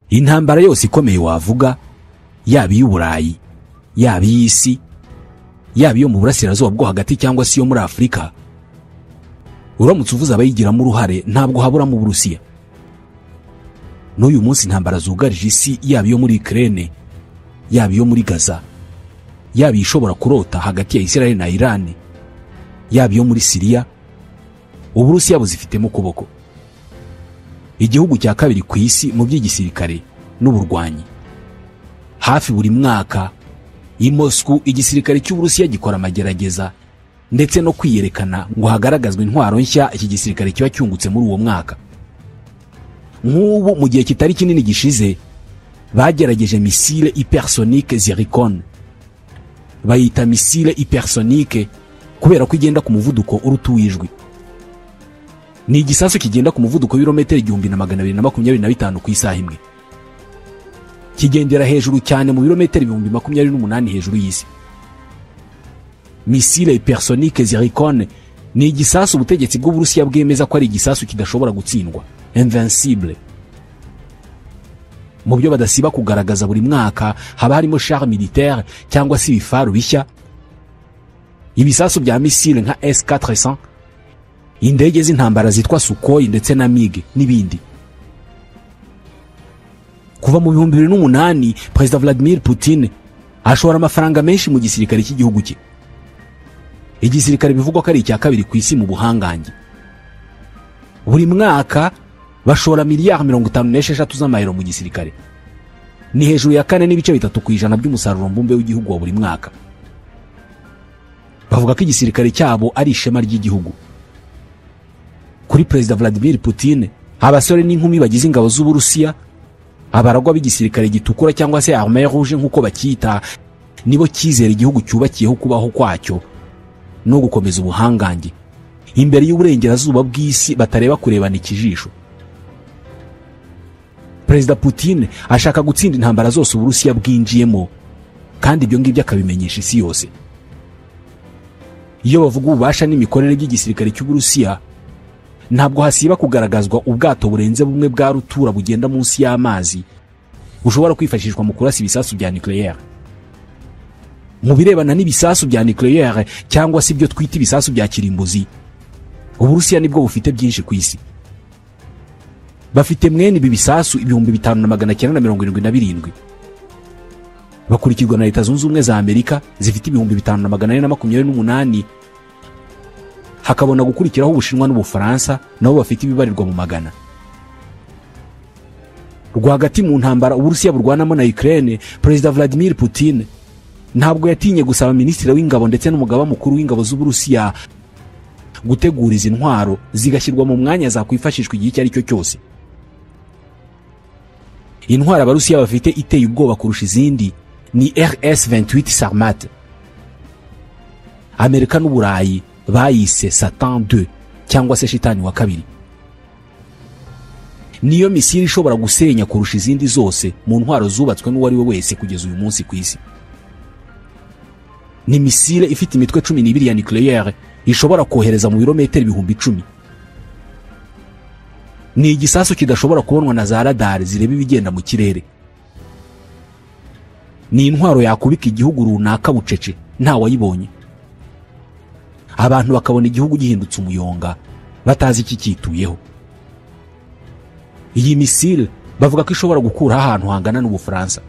intambara yose ikomeye wavuga yaba iy'uburayi yaba iy'isi yaba iyo mu burasirazuba bwo hagati cyangwa se iyo muri afurika uramutse uvuze abayigiramo uruhare ntabwo haburamo uburusiya n'uyu munsi intambara zugarije isi yaba iyo muri ikirere yaba iyo muri gaza yaba ishobora kurota hagati ya israel na irani yaba iyo muri siriya uburusiya buzifitemo ukuboko igihugu cya kabiri ku isi mu by'igisirikare n'uburwanyi hafi buri mwaka i mosku igisirikare cy'uburusiya gikora amagerageza ndetse no kwiyerekana ngo hagaragazwe intwaro nshya iki gisirikare kiba cyungutse muri uwo mwaka nk'ubu mu gihe kitari kinini gishize bagerageje misile hypersonique zirikone bayita misile hypersonique kubera ko igenda ku muvuduko uruta uw'ijwi ni igisasu kigenda ku muvuduko w'ibirometero igihumbi na magana abiri na makumyabiri na bitanu ku isaha imwe kigendera hejuru cyane mu birometero ibihumbi makumyabiri n'umunani hejuru y'isi misile hypersonique zirikone ni igisasu ubutegetsi bw'uburusiya bwemeza ko ari igisasu kidashobora gutsindwa invincible mu byo badasiba kugaragaza buri mwaka haba harimo char militaire cyangwa se ibifaru bishya ibisasu bya misile nka s400 indege z'intambara zitwa sukoyi ndetse na mige n'ibindi kuva mu bihumbi bibiri n'umunani perezida vladimir putin ashora amafaranga menshi mu gisirikare cy'igihugu cye igisirikare bivugwa ko ari icya kabiri ku isi mu buhangange buri mwaka bashora miliyari mirongo itanu n'esheshatu z'amayero mu gisirikare ni hejuru ya kane n'ibice bitatu ku ijana by'umusaruro mbumbe w'igihugu wa buri mwaka bavuga ko igisirikare cyabo ari ishema ry'igihugu kuri perezida vladimir putin abasore n'inkumi bagize ingabo z'uburusiya abaragwa b'igisirikare gitukura cyangwa se arme rouge nk'uko bacyita nibo cyizera igihugu cyubakiyeho kubaho kwacyo no gukomeza ubuhangange imbere y'uburengerazuba bw'isi batareba kurebana ikijisho perezida putin ashaka gutsinda intambara zose uburusiya bwinjiyemo kandi ibyo ngibyo akabimenyesha isi yose iyo bavuga ububasha n'imikorere by'igisirikare cy'uburusiya ntabwo hasiba kugaragazwa ubwato burenze bumwe bwa rutura bugenda munsi y'amazi bushobora kwifashishwa mu kurasa ibisasu bya nucleaire mu birebana n'ibisasu bya nucleaire cyangwa se ibyo twita ibisasu bya kirimbuzi uburusiya nibwo bufite byinshi ku isi bafite mwene ibi bisasu ibihumbi bitanu na magana cyenda na mirongo irindwi na birindwi bakurikirwa na leta zunze ubumwe za amerika zifite ibihumbi bitanu na magana ane na makumyabiri n'umunani hakabona gukurikiraho ubushinwa n'ubufaransa nabo bafite ibibarirwa mu magana rwagati mu ntambara uburusiya burwanamo na ukraine perezida vladimir putin ntabwo yatinye gusaba minisitiri w'ingabo ndetse n'umugaba mukuru w'ingabo z'uburusiya gutegura izi ntwaro zigashyirwa mu mwanya zakwifashishwa igihe icyo ari cyo cyose intwaro abarusiya bafite iteye ubwoba kurusha izindi ni rs 28 sarmat amerika n'uburayi bayise satan 2 cyangwa se shitani wa kabiri niyo misiri ishobora gusenya kurusha izindi zose mu ntwaro zubatswe n'uwo ari we wese kugeza uyu munsi ku isi ni misile ifite imitwe cumi n'ibiri ya nucleaire ishobora kohereza mu birometero ibihumbi icumi ni igisasu kidashobora kubonwa na za radari zireba ibigenda mu kirere ni intwaro yakubika igihugu runaka bucece ntawayibonye abantu bakabona igihugu gihindutse umuyonga batazi ikicyituyeho iyi misile bavuga ko ishobora gukuraho ahantu hangana n'ubufaransa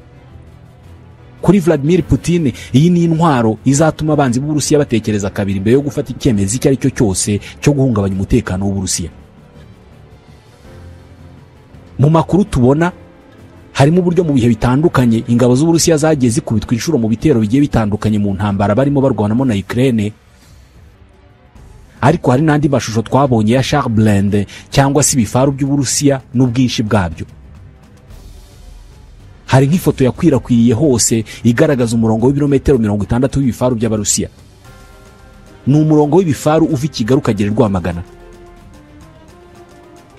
kuri vladimir putin iyi ni intwaro izatuma abanzi b'uburusiya batekereza kabiri mbere yo gufata icyemezo icyo ari cyo cyose cyo guhungabanya umutekano w'uburusiya mu makuru tubona harimo uburyo mu bihe bitandukanye ingabo z'uburusiya zagiye zikubitwa inshuro mu bitero bigiye bitandukanye mu ntambara barimo barwanamo na ukraine ariko hari n'andi mashusho twabonye ya charblende cyangwa se ibifaru by'uburusiya n'ubwinshi bwabyo hari nk'ifoto yakwirakwiriye hose igaragaza umurongo w'ibirometero mirongo itandatu w'ibifaru by'abarusiya ni umurongo w'ibifaru uva i kigali ukagera i rwamagana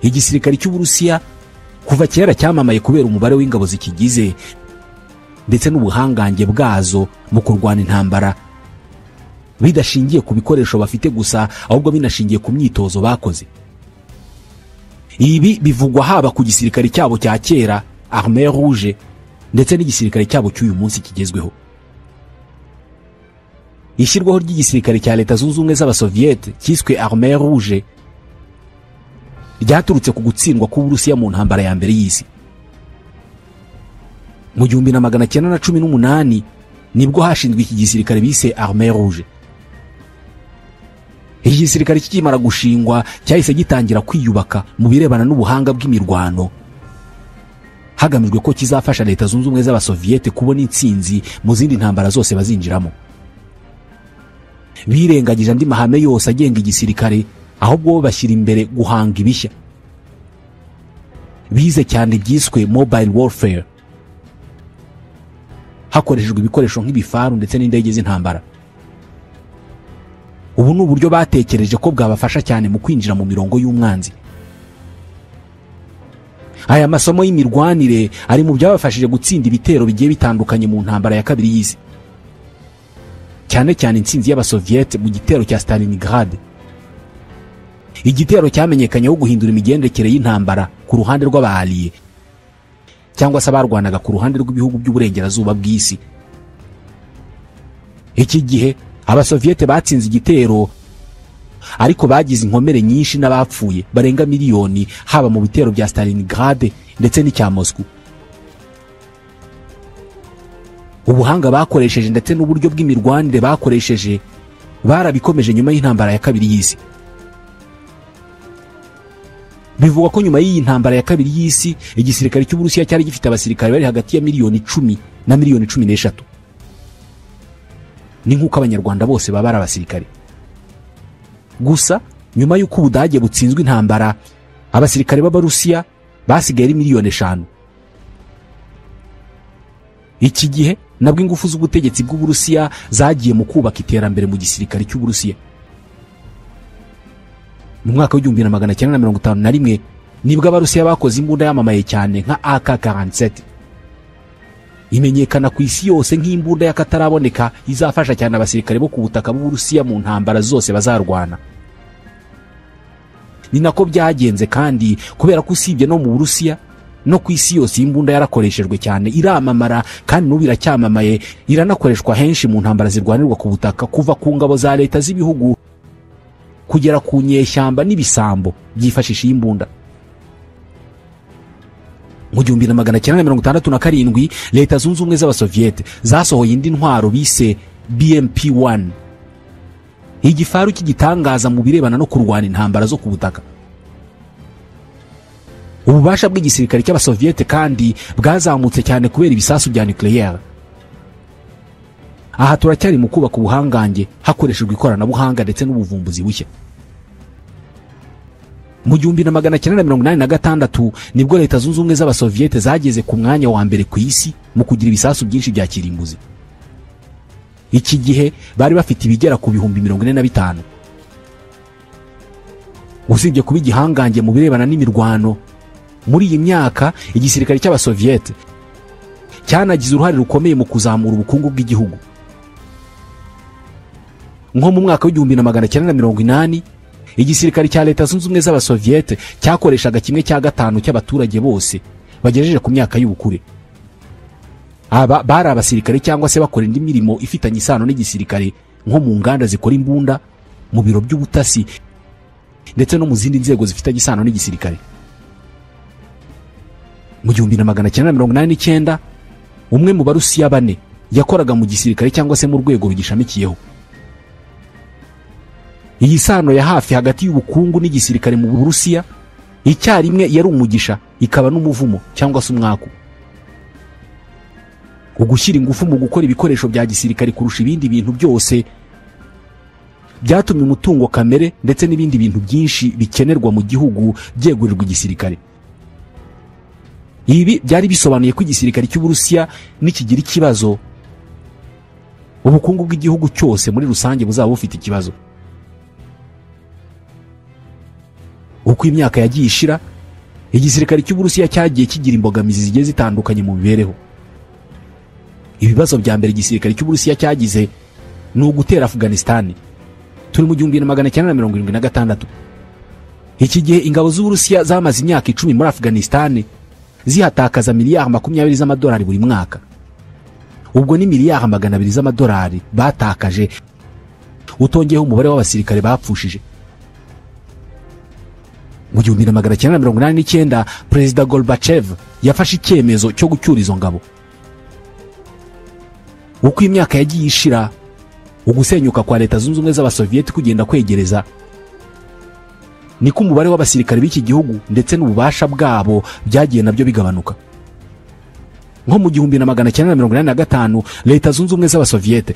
igisirikare cy'uburusiya kuva kera cyamamaye kubera umubare w'ingabo zikigize ndetse n'ubuhangange bwazo mu kurwana intambara bidashingiye ku bikoresho bafite gusa ahubwo binashingiye ku myitozo bakoze ibi bivugwa haba ku gisirikare cyabo cya kera arme rouge ndetse n'igisirikare cyabo cy'uyu munsi kigezweho ishyirwaho ry'igisirikare cya leta zunze ubumwe z'abasoviyete cyiswe arme rouge ryaturutse ku gutsindwa k'uburusiya mu ntambara ya mbere y'isi mu gihumbi na magana cyenda na cumi n'umunani nibwo hashinzwe iki gisirikare bise arme rouge iki gisirikare kikimara gushingwa cyahise gitangira kwiyubaka mu birebana n'ubuhanga bw'imirwano hagamijwe ko kizafasha leta zunze ubumwe z'abasoviyete kubona intsinzi mu zindi ntambara zose bazinjiramo birengagije andi mahame yose agenga igisirikare ahubwo bo bashyira imbere guhanga ibishya bize cyane byiswe mobile warfare hakoreshejwe ibikoresho nk'ibifaru ndetse n'indege z'intambara ubu ni uburyo batekereje ko bwabafasha cyane mu kwinjira mu mirongo y'umwanzi aya masomo y'imirwanire ari mu byabafashije gutsinda ibitero bigiye bitandukanye mu ntambara ya kabiri y'isi cyane cyane intsinzi y'abasoviyete mu gitero cya Stalingrad igitero cyamenyekanyeho guhindura imigendekere y'intambara ku ruhande rw'abahariye cyangwa se abarwanaga ku ruhande rw'ibihugu by'uburengerazuba bw'isi iki gihe abasoviyete batsinze igitero ariko bagize inkomere nyinshi n'abapfuye barenga miliyoni haba mu bitero bya Stalingrad ndetse n'icya Moscow ubuhanga bakoresheje ndetse n'uburyo bw'imirwanire bakoresheje barabikomeje nyuma y'intambara ya kabiri y'isi bivugwa ko nyuma y'iyi ntambara ya kabiri y'isi igisirikare cy'uburusiya cyari gifite abasirikare bari hagati ya miliyoni icumi na miliyoni cumi n'eshatu ni nk'uko abanyarwanda bose baba ari abasirikare gusa nyuma y'uko ubudage butsinzwe intambara abasirikare b'abarusiya basigaye ari miliyoni eshanu iki gihe nabwo ingufu z'ubutegetsi bw'uburusiya zagiye mu kubaka iterambere mu gisirikare cy'uburusiya mu mwaka w'igihumbi na magana cyenda na mirongo itanu na rimwe nibwo abarusiya bakoze imbunda yamamaye cyane nka ak 47 imenyekana ku isi yose nk'imbunda y'akataraboneka izafasha cyane abasirikare bo ku butaka bw'uburusiya mu ntambara zose bazarwana ni nako byagenze kandi kubera ko usibye no mu burusiya no ku isi yose iyi mbunda yarakoreshejwe cyane iramamara kandi n'ubu iracyamamaye iranakoreshwa henshi mu ntambara zirwanirwa ku butaka kuva ku ngabo za leta z'ibihugu kugera ku nyeshyamba n'ibisambo byifashisha iyi mbunda mu gihumbi na magana cyenda mirongo itandatu na karindwi leta zunze ubumwe z'abasoviyete zasohoye indi ntwaro bise bmp1 igifaru cy'igitangaza mu birebana no kurwana intambara zo ku butaka ububasha bw'igisirikare cy'abasoviyete kandi bwazamutse cyane kubera ibisasu bya nucleaire aha turacyari mu kubaka ubuhangange hakoreshejwe ikoranabuhanga ndetse n'ubuvumbuzi bushya mu gihumbi na magana cyenda mirongo inani na gatandatu nibwo leta zunze ubumwe z'abasoviyete zageze ku mwanya wa mbere ku isi mu kugira ibisasu byinshi bya kirimbuzi iki gihe bari bafite ibigera ku bihumbi mirongo ine na bitanu usibye kuba igihangange mu birebana n'imirwano muri iyi myaka igisirikare cy'abasoviyete cyanagize uruhare rukomeye mu kuzamura ubukungu bw'igihugu nko mu mwaka w'igihumbi na magana cyenda na mirongo inani igisirikare cya leta zunze ubumwe z'abasoviyete cyakoreshaga kimwe cya gatanu cy'abaturage bose bagejeje ku myaka y'ubukure aba bari abasirikare cyangwa se bakora indi mirimo ifitanye isano n'igisirikare nko mu nganda zikora imbunda mu biro by'ubutasi ndetse no mu zindi nzego zifitanye isano n'igisirikare mu gihumbi na magana cyenda mirongo inani n'icyenda umwe mu barusiya bane yakoraga mu gisirikare cyangwa se mu rwego rugishamikiyeho iyi sano ya hafi hagati y'ubukungu n'igisirikare mu burusiya icyarimwe yari umugisha ikaba n'umuvumo cyangwa se umwaku ugushyira ingufu mu gukora ibikoresho bya gisirikare kurusha ibindi bintu byose byatumye umutungo kamere ndetse n'ibindi bintu byinshi bikenerwa mu gihugu byegurirwa igisirikare ibi byari bisobanuye ko igisirikare cy'uburusiya nikigira ikibazo ubukungu bw'igihugu cyose muri rusange buzaba bufite ikibazo uko imyaka yagiye ishira igisirikare cy'uburusiya cyagiye kigira imbogamizi zigiye zitandukanye mu mibereho ibibazo bya mbere igisirikare cy'uburusiya cyagize ni ugutera afuganisitani turi mu gihumbi na magana cyenda na mirongo irindwi na gatandatu iki gihe ingabo z'uburusiya zamaze imyaka icumi muri afuganisitani zihatakaza miliyari makumyabiri z'amadolari buri mwaka ubwo ni miliyari magana abiri z'amadolari batakaje utongeyeho umubare w'abasirikare bapfushije mu gihumbi na magana cyenda na mirongo inani n'icyenda perezida gorbachev yafashe icyemezo cyo gucyura izo ngabo uko imyaka yagiye ishira ugusenyuka kwa leta zunze ubumwe z'abasoviyeti kugenda kwegereza niko umubare w'abasirikare b'iki gihugu ndetse n'ububasha bwabo byagiye nabyo bigabanuka nko mu gihumbi na magana cyenda na mirongo inani na gatanu leta zunze ubumwe z'abasoviyete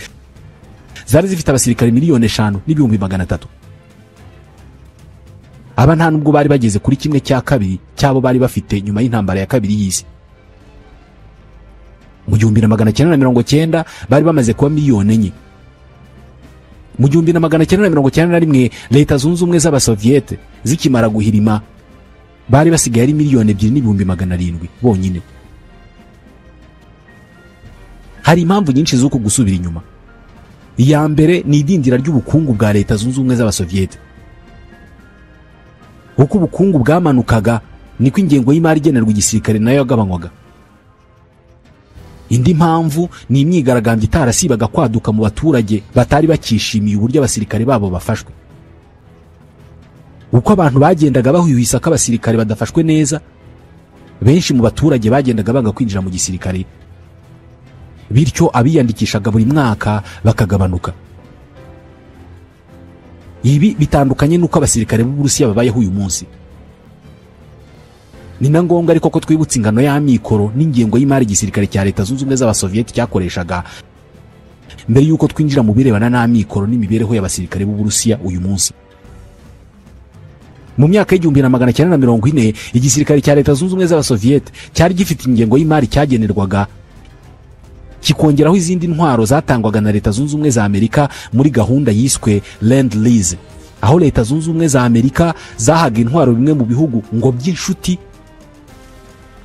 zari zifite abasirikare miliyoni eshanu n'ibihumbi magana atatu aba nta nubwo bari bageze kuri kimwe cya kabiri cy'abo bari bafite nyuma y'intambara ya kabiri y'isi mu gihumbi na magana cyenda na mirongo cyenda bari bamaze kuba miliyoni enye mu gihumbi na magana cyenda na mirongo cyenda na rimwe leta zunze ubumwe z'abasoviyete zikimara guhirima bari basigaye ari miliyoni ebyiri n'ibihumbi magana arindwi bonyine hari impamvu nyinshi z'uko gusubira inyuma iya mbere ni idindira ry'ubukungu bwa leta zunze ubumwe z'abasoviyete uko ubukungu bwamanukaga niko ingengo y'imari igenerwa igisirikare nayo yagabanywaga indi mpamvu ni imyigaragambyo itarasibaga kwaduka mu baturage batari bakishimiye uburyo abasirikare babo bafashwe uko abantu bagendaga bahwihwisa ko abasirikare badafashwe neza benshi mu baturage bagendaga banga kwinjira mu gisirikare bityo abiyandikishaga buri mwaka bakagabanuka ibi bitandukanye n'uko abasirikare b'uburusiya babayeho uyu munsi ni na ngombwa ariko ko twibutsa ingano y'amikoro n'ingengo y'imari igisirikare cya leta zunze ubumwe z'abasoviyeti cyakoreshaga mbere y'uko twinjira mu birebana n'amikoro n'imibereho y'abasirikare b'uburusiya uyu munsi mu myaka y'igihumbi na magana cyenda na mirongo ine igisirikare cya leta zunze ubumwe z'abasoviyeti cyari gifite ingengo y'imari cyagenerwaga kikongeraho izindi ntwaro zatangwaga na leta zunze ubumwe za amerika muri gahunda yiswe land lease aho leta zunze ubumwe za amerika zahaga intwaro bimwe mu bihugu ngo by'inshuti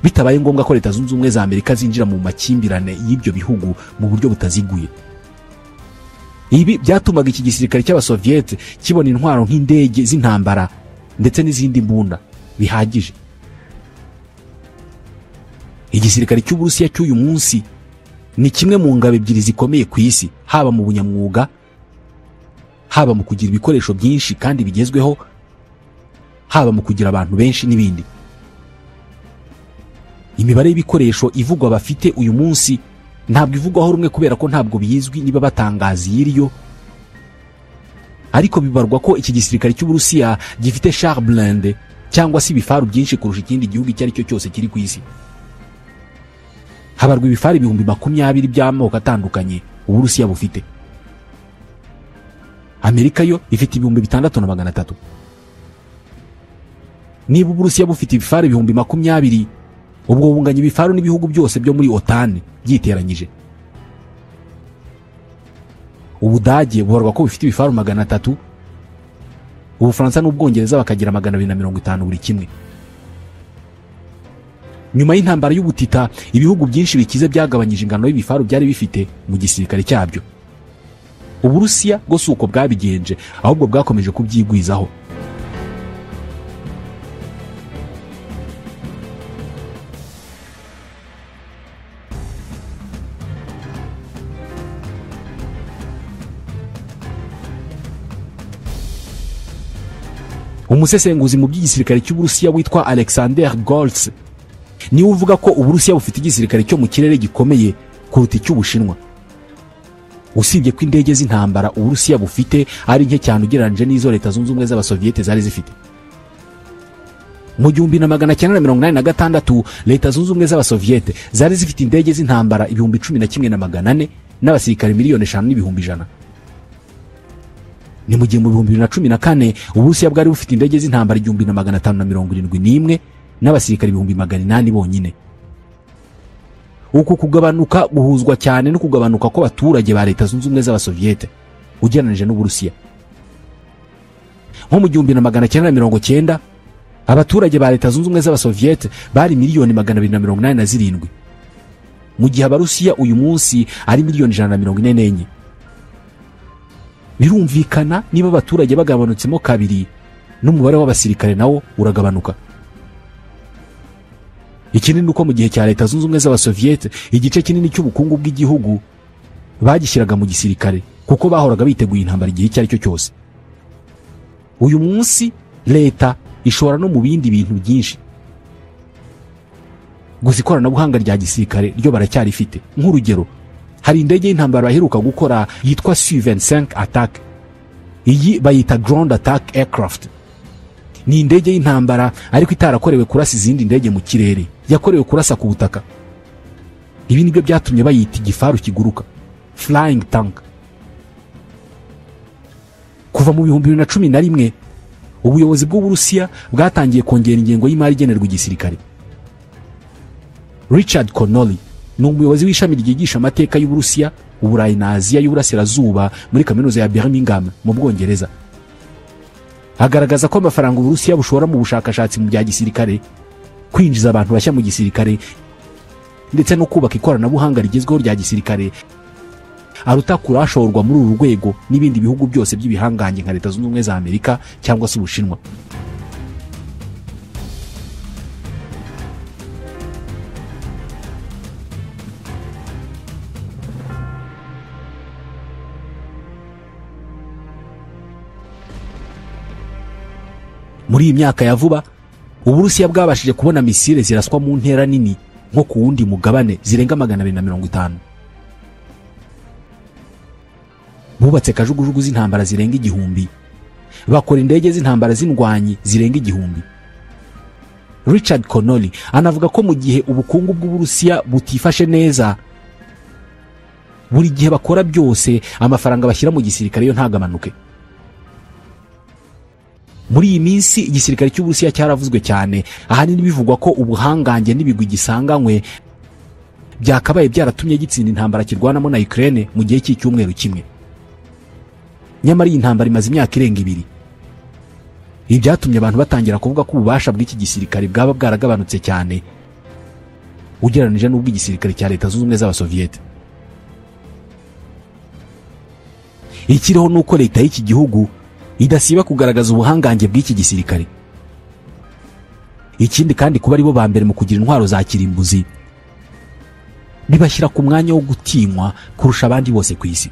bitabaye ngombwa ko leta zunze ubumwe za amerika zinjira mu makimbirane y'ibyo bihugu mu buryo butaziguye ibi byatumaga iki gisirikare cy'abasoviyete kibona intwaro nk'indege z'intambara ndetse n'izindi mbunda bihagije igisirikare cy'uburusiya cy'uyu munsi ni kimwe mu ngabo ebyiri zikomeye ku isi haba mu bunyamwuga haba mu kugira ibikoresho byinshi kandi bigezweho haba mu kugira abantu benshi n'ibindi imibare y'ibikoresho ivugwa bafite uyu munsi ntabwo ivugwaho rumwe kubera ko ntabwo bizwi niba batangaza iyiriyo ariko bibarwa ko iki gisirikare cy'uburusiya gifite char blende cyangwa se ibifaru byinshi kurusha ikindi gihugu icyo ari cyo cyose kiri ku isi habarwa ibifari ibihumbi makumyabiri by'amoko atandukanye uburusiya bufite amerika yo ifite ibihumbi bitandatu na magana atatu niba uburusiya bufite ibifari ibihumbi makumyabiri ubwo bunganya ibifaru n'ibihugu byose byo muri otani byiteranyije ubudage bubarwa ko bufite ibifaru magana atatu ubufaransa n'ubwongereza bakagira magana abiri na mirongo itanu buri kimwe nyuma y'intambara y'ubutita ibihugu byinshi bikize byagabanyije ingano y'ibifaru byari bifite mu gisirikare cyabyo uburusiya bwo si uko bwabigenje ahubwo bwakomeje kubyigwizaho umusesenguzi mu by'igisirikare cy'uburusiya witwa alexander goltz niwe uvuga ko uburusiya bufite igisirikare cyo mu kirere gikomeye kuruta icy'ubushinwa usibye ko indege z'intambara uburusiya bufite ari nke cyane ugereranyije n'izo leta zunze ubumwe z'abasoviyete zari zifite mu gihumbi na magana cyenda na mirongo inani na gatandatu leta zunze ubumwe z'abasoviyete zari zifite indege z'intambara ibihumbi cumi na kimwe na magana ane n'abasirikare miliyoni eshanu n'ibihumbi ijana ni mu gihe mu bihumbi bibiri na cumi na kane uburusiya bwari bufite indege z'intambara igihumbi na magana atanu na mirongo irindwi n'imwe n'abasirikare ibihumbi magana inani bonyine uku kugabanuka guhuzwa cyane no kugabanuka kw'abaturage ba leta zunze ubumwe z'abasoviyete ugereranije n'uburusiya nko mu gihumbi na magana cyenda na mirongo cyenda abaturage ba leta zunze ubumwe z'abasoviyete bari miliyoni magana abiri na mirongo inani na zirindwi mu gihe abarusiya uyu munsi ari miliyoni ijana na mirongo ine n'enye birumvikana niba abaturage bagabanutsemo kabiri n'umubare w'abasirikare nawo uragabanuka ikindi ni uko mu gihe cya leta zunze ubumwe z'abasoviyete igice kinini cy'ubukungu bw'igihugu bagishyiraga mu gisirikare kuko bahoraga biteguye intambara igihe icyo ari cyo cyose uyu munsi leta ishora no mu bindi bintu byinshi gusa ikoranabuhanga rya gisirikare ryo baracyarifite nk'urugero hari indege y'intambara baheruka gukora yitwa su 25 attack iyi bayita ground attack aircraft ni indege y'intambara ariko itarakorewe kurasa izindi ndege mu kirere yakorewe kurasa ku butaka ibi nibyo byatumye bayita igifaru kiguruka flying tank kuva mu bihumbi bibiri na cumi na rimwe ubuyobozi bw'uburusiya bwatangiye kongera ingengo y'imari igenerwa igisirikare richard connolly ni umuyobozi w'ishami ryigisha amateka y'uburusiya uburayi na aziya y'uburasirazuba muri kaminuza ya birmingham mu bwongereza agaragaza ko amafaranga uburusiya bushora mu bushakashatsi mu bya gisirikare kwinjiza abantu bashya mu gisirikare ndetse no kubaka ikoranabuhanga rigezweho rya gisirikare aruta kurashorwa muri uru rwego n'ibindi bihugu byose by'ibihangange nka leta zunze ubumwe za amerika cyangwa se ubushinwa muri iyi myaka ya vuba uburusiya bwabashije kubona misile ziraswa mu ntera nini nko ku wundi mugabane zirenga magana abiri na mirongo itanu bubatse kajugujugu z'intambara zirenga igihumbi bakora indege z'intambara z'indwanyi zirenga igihumbi richard connolly anavuga ko mu gihe ubukungu bw'uburusiya butifashe neza buri gihe bakora byose amafaranga bashyira mu gisirikare yo ntagabanuke muri iyi minsi igisirikare cy'uburusiya cyaravuzwe cyane ahanini bivugwa ko ubuhangange n'ibigwi gisanganywe byakabaye byaratumye gitsinda intambara kirwanamo na Ukraine mu gihe cy'icyumweru kimwe nyamara iyi ntambara imaze imyaka irenga ibiri ibi byatumye abantu batangira kuvuga ko ububasha bw'iki gisirikare bwaba bwaragabanutse cyane ugereranije n'ubw'igisirikare cya leta zunze ubumwe z'abasoviyete ikiriho ni uko leta y'iki gihugu idasiba kugaragaza ubuhangange bw'iki gisirikare ikindi kandi kuba aribo ba mbere mu kugira intwaro za kirimbuzi bibashyira ku mwanya wo gutinywa kurusha abandi bose ku isi